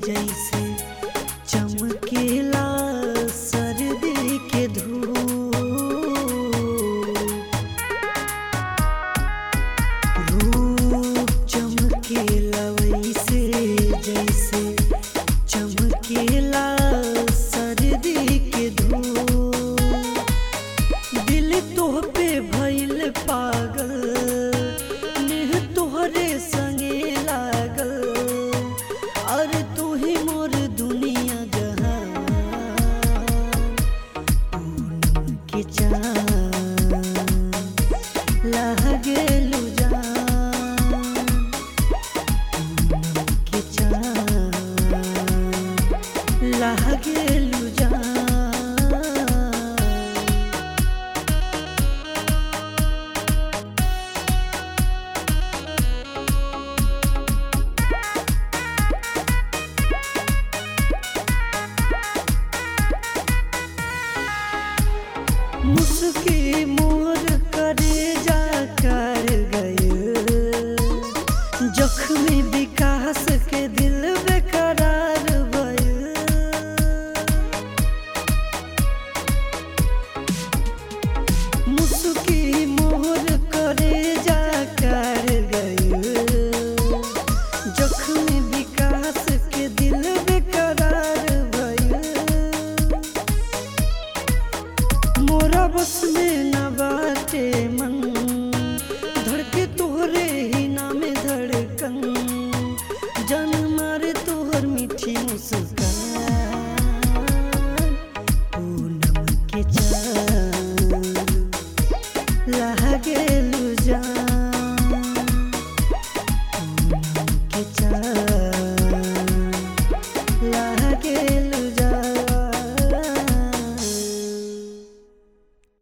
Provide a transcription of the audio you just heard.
जैसे चमकेला सर्दी के धूप रूप चमकेला वैसे जैसे चमकेला सर्दी के धूप दिल तोह पे भइल पागल नेह तोहरे संगे लागल और तू ही मोर दुनिया जहां पूनम के चांद